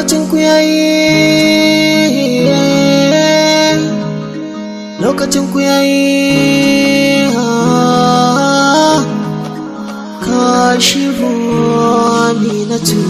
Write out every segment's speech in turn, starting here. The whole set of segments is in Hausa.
lokacin ku yayi lokacin ku yayi kashifu aminatu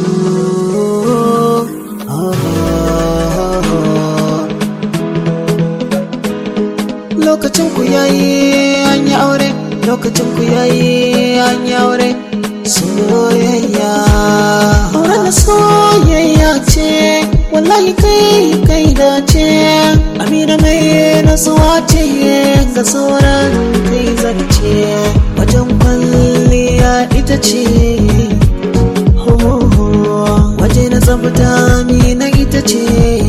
lokacin ku yayi an yi aure lokacin ku yayi an yi aure soyayya auren da soyayya ce wallahi kai kai dace amina mai nasuwa ce ga sauran kai zarce wajen kwalliya ita ce waje na tsafta amina ita ce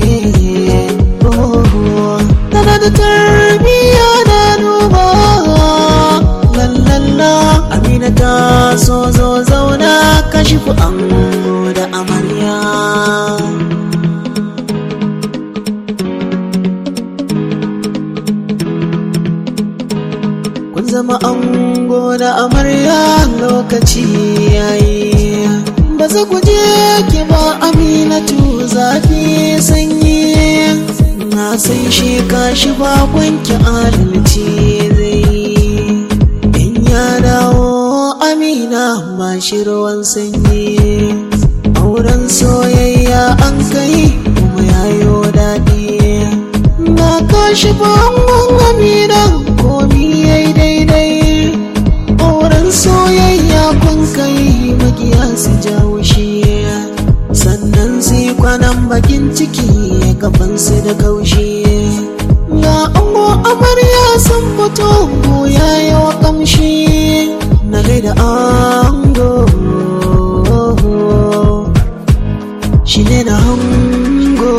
tana da tarbiyya da duba lallalla amina ta so zo zauna kashifu an da amarya kun zama ango da amarya lokaci yayi ba za ku je ki ba aminatu zafi sanyi na san shi kashi bakwanki adalci zai in ya dawo amina ba shi ruwan sanyi auren soyayya an kai kuma yayo daɗi na kashi bangon amina komi yayi daidai auren soyayya kun kai magiya su jawo shi sannan sai kwanan bakin ciki gabansu da kaushi ga ango amarya sun fito goya yawa kamshi na gaida ango shi ne na hango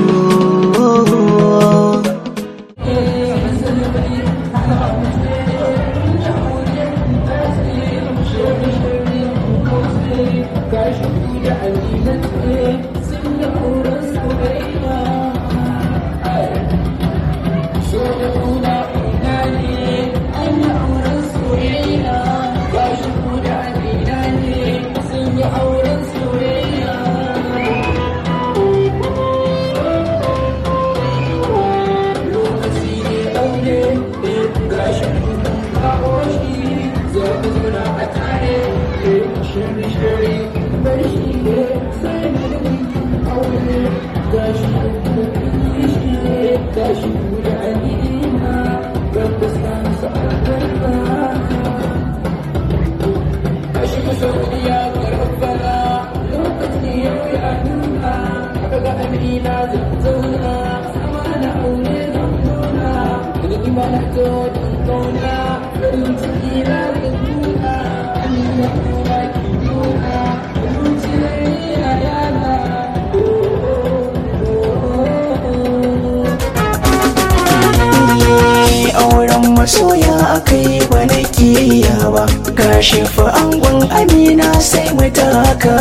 auren masoya akai ba na kiya ba gashi fa angon amina sai mu taka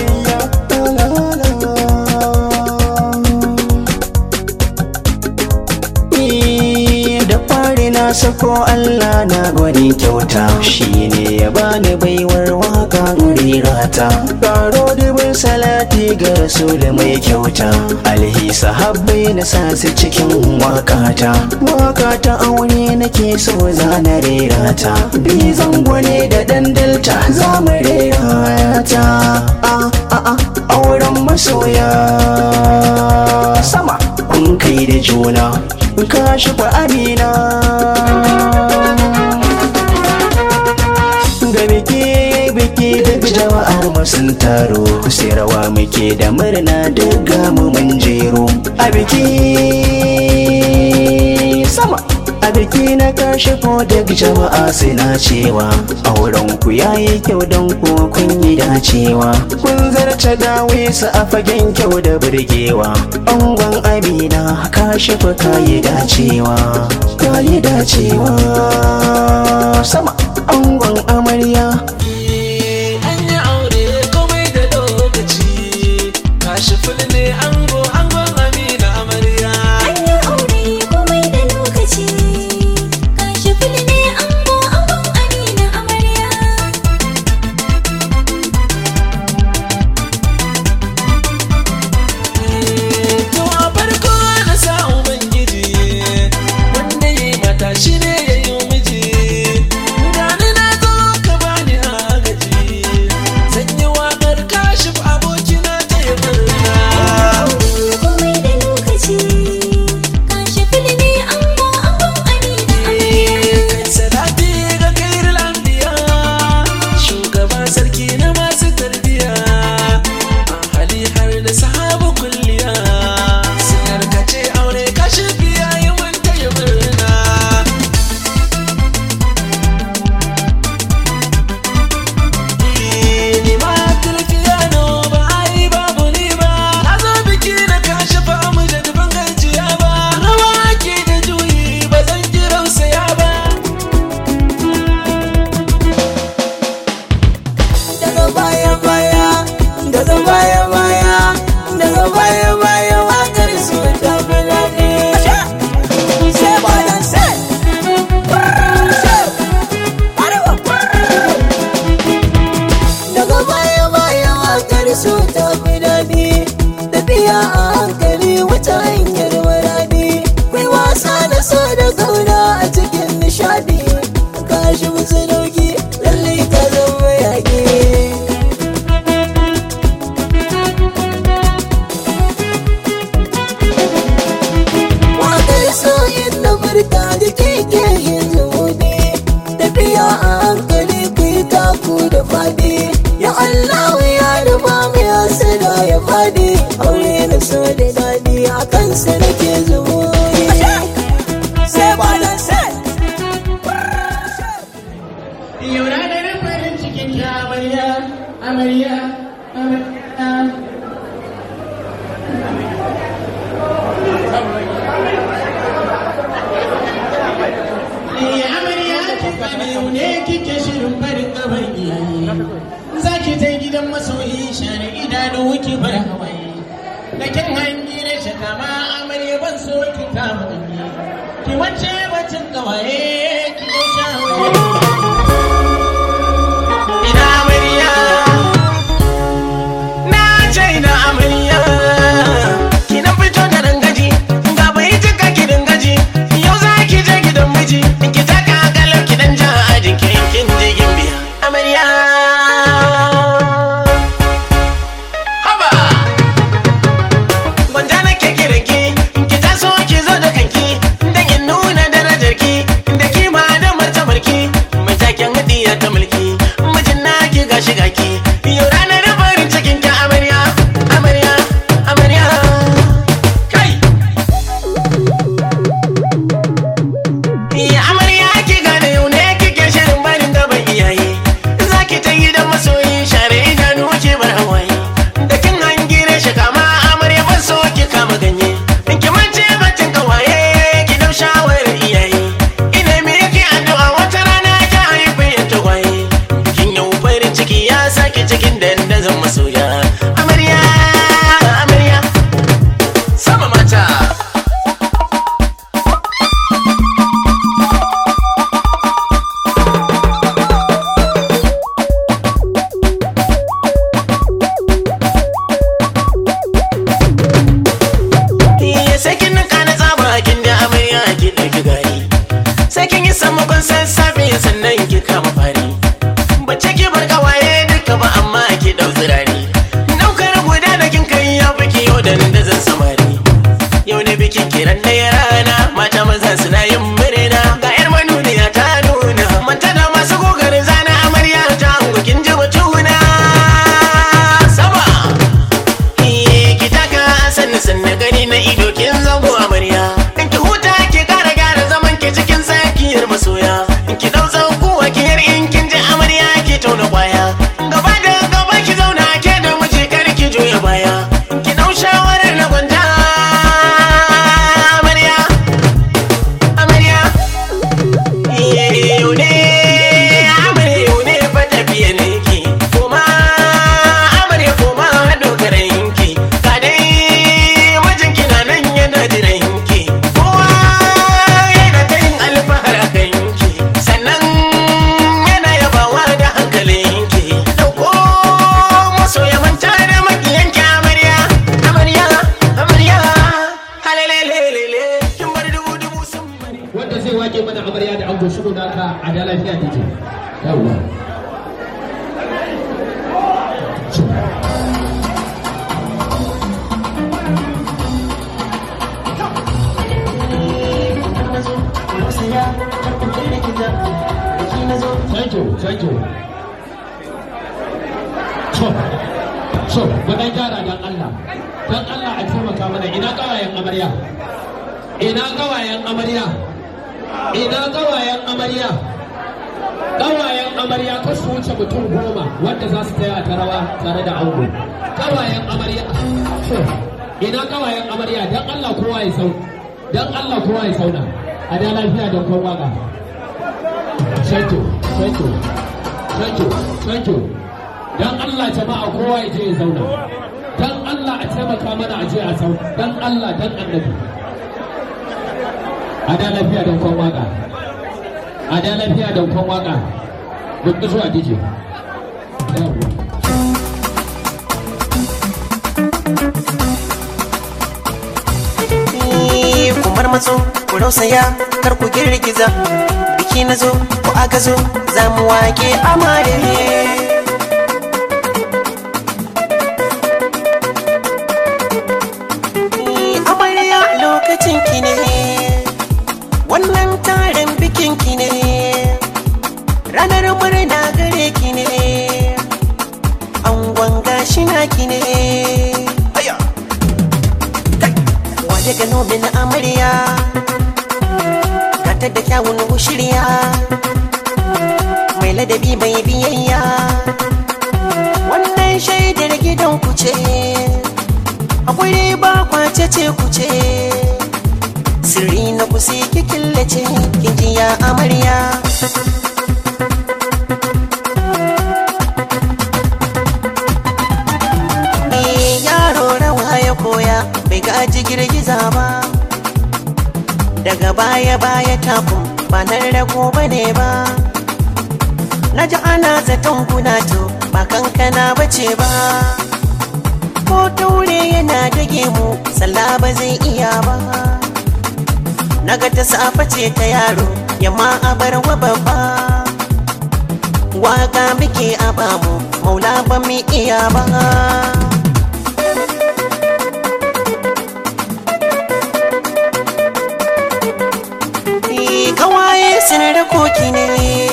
da fari na sako Allah na gwani kyauta shine ya bani baiwar waka rirata karo dubin salati ga rasul mai kyauta alhi sahabbai na sa su cikin wakata wakata aure nake so za na rera ta bi zangwane da dandalta za mu rera ta a a a auren masoya sama kun kai da juna ka shafa amina ga biki biki duk jama'ar mu sun taro sai rawa muke da murna duk gamu mun jero a biki sama a biki na kashe ko duk jama'a suna cewa auren ku yayi kyau don ko kun yi dacewa kun zarce dawe su a fagen kyau da burgewa angon amina kashe fa kayi dacewa kayi dacewa sama angon amarya an yi aure komai da lokaci kashi fil ne ango angon amina amarya An yi aure komai da lokaci, kashi fili ne ango angon Amina amarya. ku da fadi ya Allah ya rufa mai hasada ya fadi aure na so da dadi a kansa nake zuwa sai ba da sai Yau ranar farin cikin ki amarya, amarya, amarya. Eh, amarya ki gane yau ne kike shirin farin gaban iyaye. Za ki ta gidan masoyi share idanu ki bar hawaye. Da kin hangi na shaka ma amarya ban so ki kama ganye. Ki wace bacin gawaye ki zo shawaye. Ina amarya Na ce ina amarya Ki na fito da rangaji Ga bai jika ki dangaji Yau za ki je gidan miji Ki taka galau ki dan ja a jikin kin jigin biya Amarya Haba Gwanja na ke kiran ki Ki taso ki zo da kanki Dan in nuna darajar ki Da kima da martabar ki Mai taken hadiya ta mulki Mijin na ki gashi gaki Yau ranar farin cikin ki amarya Amarya Amarya Kai Ya amarya ki gane yau ne kike shirin barin gaban iyaye Za ki ta gidan masoyi share idanu ki bar hawaye Da kin hangire shi kama amarya ban so ki kama ganye In ki mance batun kawaye ki dau shawarar iyaye Ina me yake addu'a wata rana ki haife ya tagwaye Bikin yau farin ciki ya sake cikin dandazon masoya Amarya Amarya Sama mata Iya sai kin ninka na tsaba kin da amarya ki ɗauki gari Sai kin yi sammakon sassafe sannan ki kama fari Bace ki bar kawaye duka ba amma ki ɗau zirari Ɗaukar guda da kin kai ya fi ki yau da zan samari Yau ne bikin kiran ɗaya rana mata maza suna yin murna Ga 'yar manuniya ta nuna Manta da masu kokarin zana amarya ta hango kin ji batuna Sama Iye ki taka sannu sannu gani na ido kin zango amarya in ki huta ki kara gyara zaman ki cikin tsakiyar masoya in ki dau zankuwa ki yar in kin ji amarya ki tauna kwaya gaba da gaba ki zauna ke da miji kar ki juya baya in ki dau shawarar na gwanja amarya amarya iye yau ne amarya yau ne fa tafiya ne ki kuma amarya kuma dogaran ki ka dai mijinki na nan yana jiran ki kowa yana ta yin alfahar a kan ki sannan yana yabawa da hankalin ki dauko maso ya manta da makiyanki amarya amarya amarya halalelelele kin bar dubu dubu sun bari wanda zai wake mana amarya da ango shigo naka a da lafiya take yawwa thank you thank you so so mu dan gyara dan Allah dan Allah a taimaka mana ina kawayen amarya ina kawayen amarya ina kawayen amarya kawayen amarya kar su wuce mutum goma wanda za su taya ta rawa tare da ango kawayen amarya to ina kawayen amarya dan Allah kowa ya sau dan Allah kowa ya sauna a da lafiya don kon waka thank you thank you thank you thank you dan Allah jama'a kowa ya je ya zauna dan Allah a taimaka mana a je a sau dan Allah dan annabi a da lafiya don kwan waka a da lafiya don kwan waka duk zuwa dije yawwa kumar matso ku rausaya kar ku girgiza biki na zo ku aka zo za mu wake amare amarya lokacin ki ne wannan taron bikin ki ne ranar murna gare ki ne angon gashi naki ne wa daga nomin amarya gata da kyawun shirya mai ladabi mai biyayya wannan shaidar gidan ku ce akwai ba kwace ce ku ce sirri na ku sai ki killace kin ji ya amarya Eh, yaro rawa ya koya bai gaji girgiza ba daga baya baya takun ba nan rago ba ne ba na ji ana zaton kuna to ba kankana ba ce ba ko taure yana dage mu sallah ba zai iya ba naga ta safa ce ta yaro yamma a bar wa babba waka muke a bamu maula ba mu iya ba Eh, kawaye sun da koki ne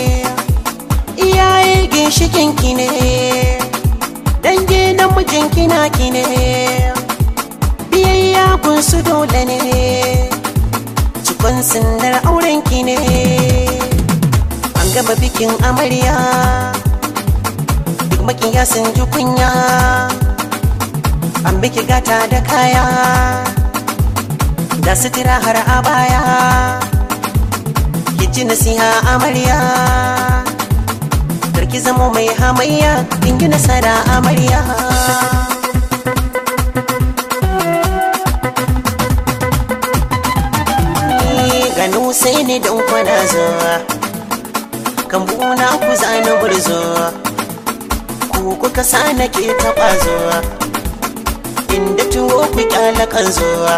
iyaye ginshikin ki ne dange na mijin kina ki ne biyayya kun su dole ne cikon sindar auren ki ne an gama bikin amarya duk makiya sun ji kunya an biki gata da kaya da sutura har a baya ki ji nasiha amarya karki zamo mai hamayya kin yi nasara amarya Ni gano sai ne don kwana zuwa kan buna ku zana burzo ku kuka sa nake taɓa zuwa inda tuwo ku kyala kan zuwa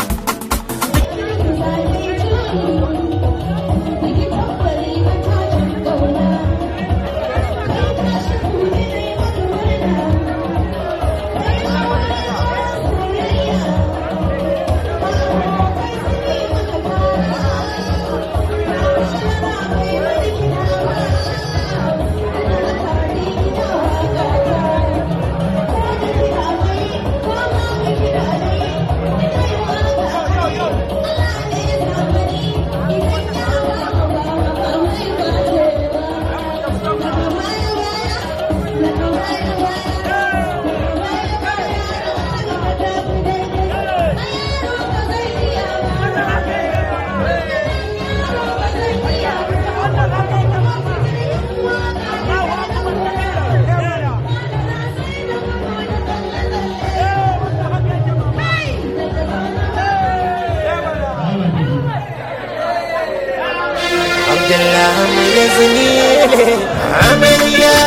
Abdullah Mulazini Amarya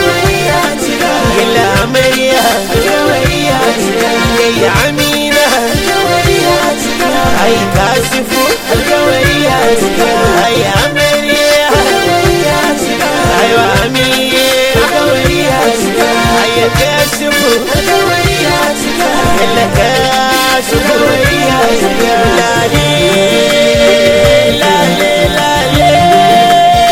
Gila Amarya Yayya Amina Ai Kasifu Ai Amarya Ai wa Amina Ai Kasifu Gila Kasifu Lale Lale Lale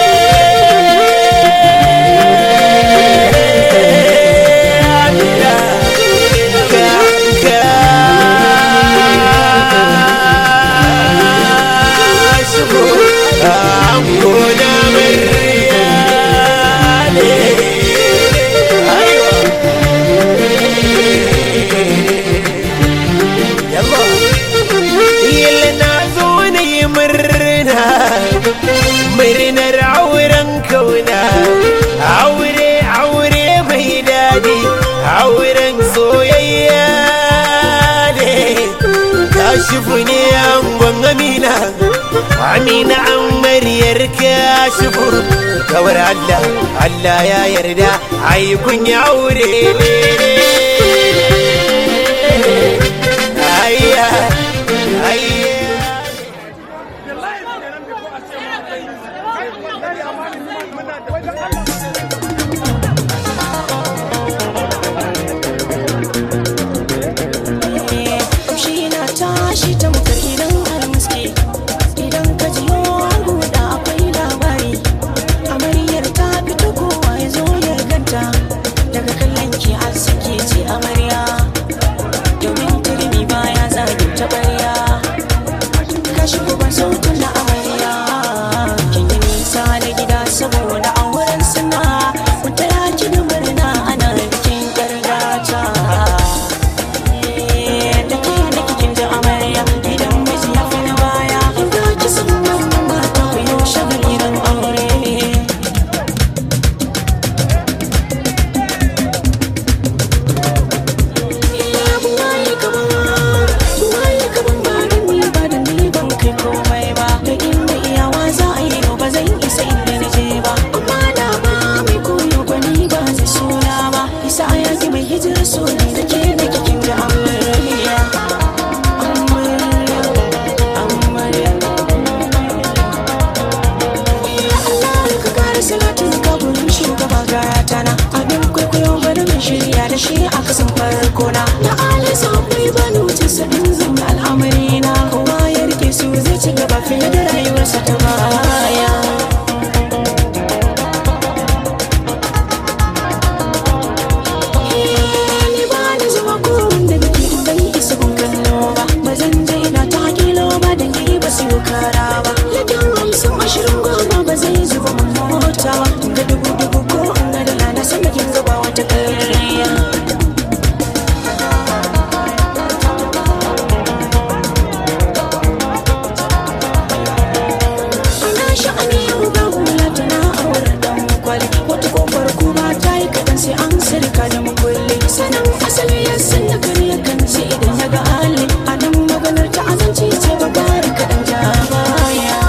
murnar auren kauna aure aure mai daɗi auren soyayya ne kashifu ne angon amina amina an maryar kashifu kawar allah allah ya yarda ai kun yi aure ne ayya ayya Kamshi na tashi tamkar idan almuski Idan ka ji guda akwai labari Amaryar ta fito kowa ya zo da shi a kasan farko na da alisa akwai banu tisa din zan al'amari na kowa ya rike su zai ci gaba fiye da rayuwarsa ta baya ni ba ni zuwa gurin da biki bai isa kun kallo ba ba zan je ina ta kilo ba da ni ba su yi kara ba lakin hamsin ashirin goma ba zai zuba mun mota ba ga dubu dubu ko in ga dala na san da kin gaba wata ƙarya Ana sha'ani yau ga hula tana aure dan kwali wata kofar kuma ta yi kaɗan sai an sirka da makulli sanin asali ya san da kare kan ce idan ya ga hali a nan maganar ta azanci ce ba bari kaɗan ja baya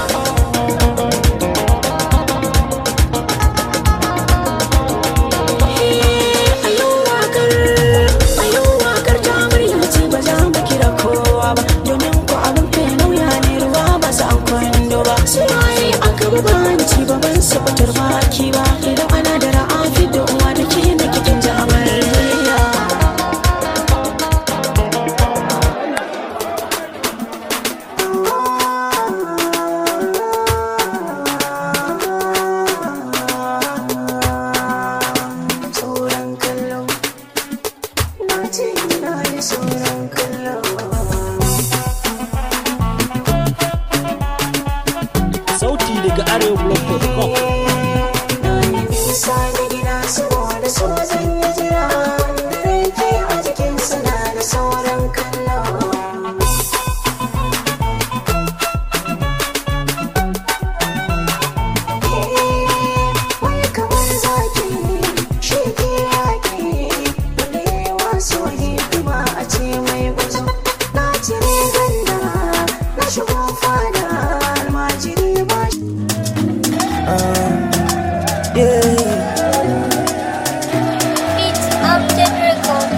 a yau wakar a yau wakar ta murya ce ba za mu kira kowa ba domin ko abin kai nauya ne ruwa ba sa kwando ba su waye aka ba banci ba ban su fitar baki ba idan ana da ra'afi da uwa da ke na kikin jamarya sauran kallo na ce ina da sauran kallo sauti daga arewablog.com Na yi nisa da gida saboda so zan yi jira da rake a jikin suna da sauran kallo. Wai kamar zaki shi ke yaƙi wanda ya yi wasu hidima a ce mai guzo. Na cire ganda na shigo fada almajiri ba shi. Beats Upton Record.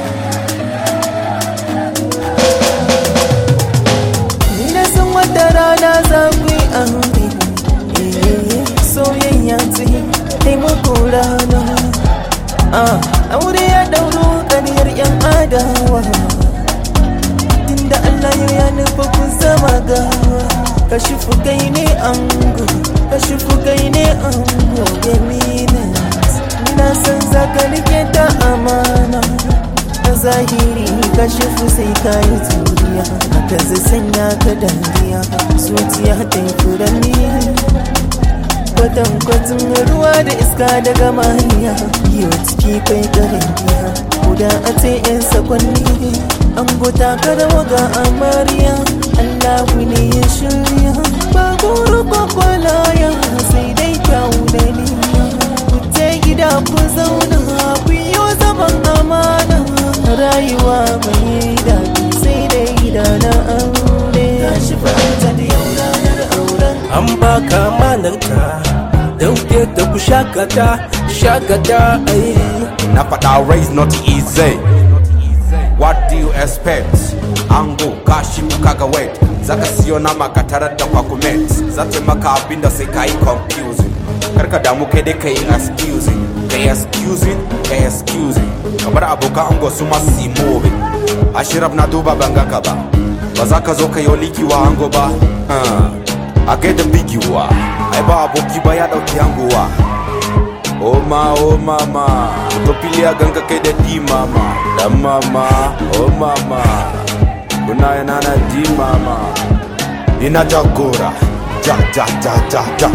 Ni na san wata rana za ku yi aure Eh, soyayya ce taimako rana Ah, aure ya dauro ƙaryar yan adawa inda Allah yau ya nufa ku zama gawa kashi fukai ne ango kashi fukai ne ango eminent na san zaka rike ta amana a zahiri kashi sai ka yi turiya haka zai sanya ka dariya zuciya ta yi furanni kwatankwacin ruwa da iska daga mariya yiwa ciki kai karamiya guda a ce yan sakwanni an gota karawa ga amarya allahu ne ya shirya ba goro kwakwalaya sai dai kyawu da niyya ku je gida ku zauna ku yi zaman amana rayuwa mai daɗi sai dai gida na aure gashi fahimta da yau ranar auren an baka manarka dauke da ku shakata shakata ai Na faɗa raise not easy. What do you expect? Ango kashi kaga wait. Zaka siyo nama ka tarar da kwakumet. Zata maka abin da sai ka yi confusing. Karka damu kai dai ka yi excusing. Ka yi excusing, ka yi excusing. Kamar abokan ango su masu yi moving. Ashiraf na duba ban ga ka ba. Ba za ka zo ka yi liki wa ango ba. Ah, A gaida bigiwa. Ai ba aboki ba ya ɗauki angowa. Oma oh mama Utopilia ganga kai da di mama Da mama oh mama Kuna yana na di mama Ina jagora Ja ja ja ja ja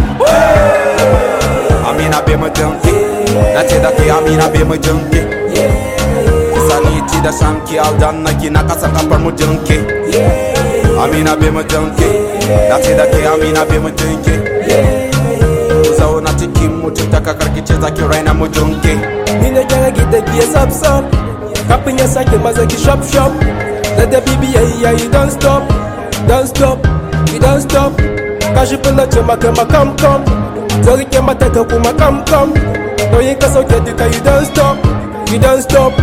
Amina be mu junkie Na ce da ke Amina be mu junkie Sani ci da sanki aldan na kina kasa kafar mu junkie Amina be mu junkie Na ce da ke Amina be mu junkie zauna cikin mutum ta karkice zaki raina mu junke ni na gyara gida giya sap sap kafin ya sake maza ki shop shop da da bibi yayi yayi don't stop don't stop you don't stop kashi fula ce maka makam kam zan rike mata ka kuma kam kam nauyin ka sauke duka you don't stop you don't stop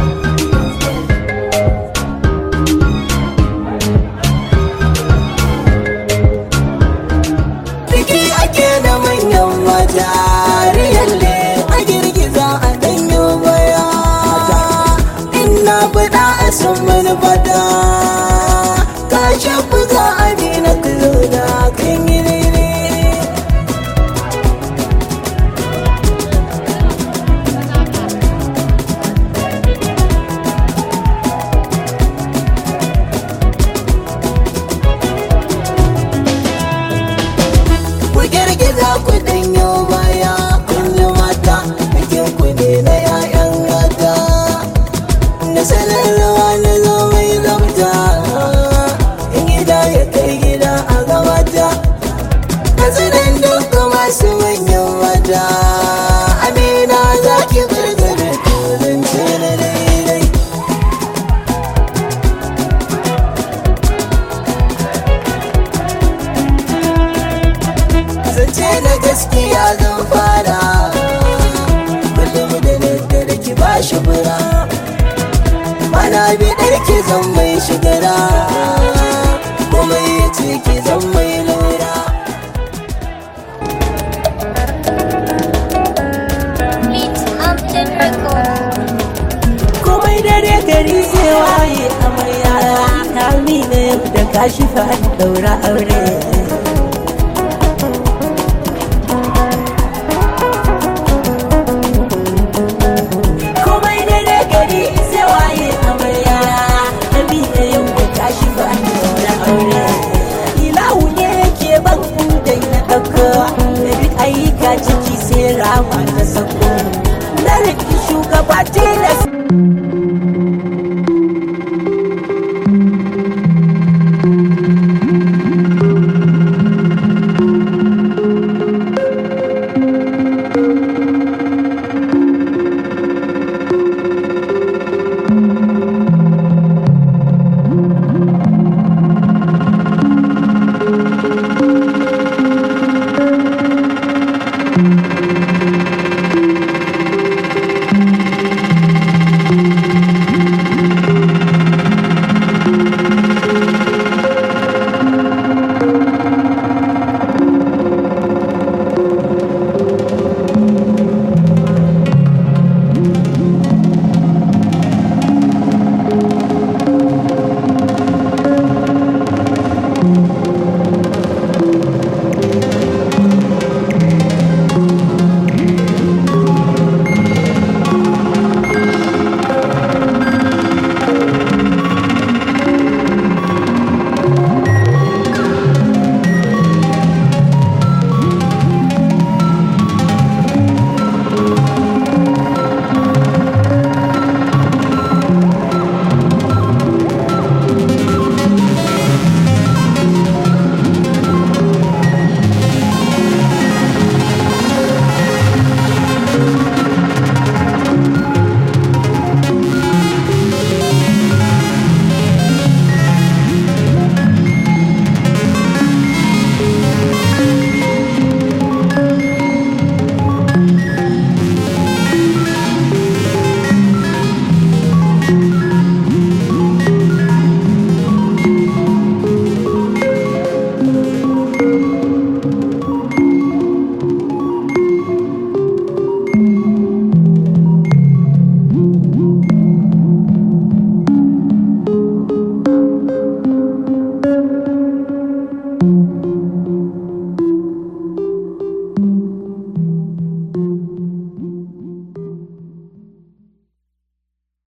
Biki ake da manyan mata Riyalle a girgiza a danyo baya zan mai shigara komai ya ce ki zan mai lura komai dare gari sai waye amarya ta mine da kashi fa daura aure komai dare gari sai waye amarya ta mine da kashi fa daura aure ilahu ne ke ban da na ɗauko da duk ayyuka ciki sai rama ta sako na riki shugaba tilas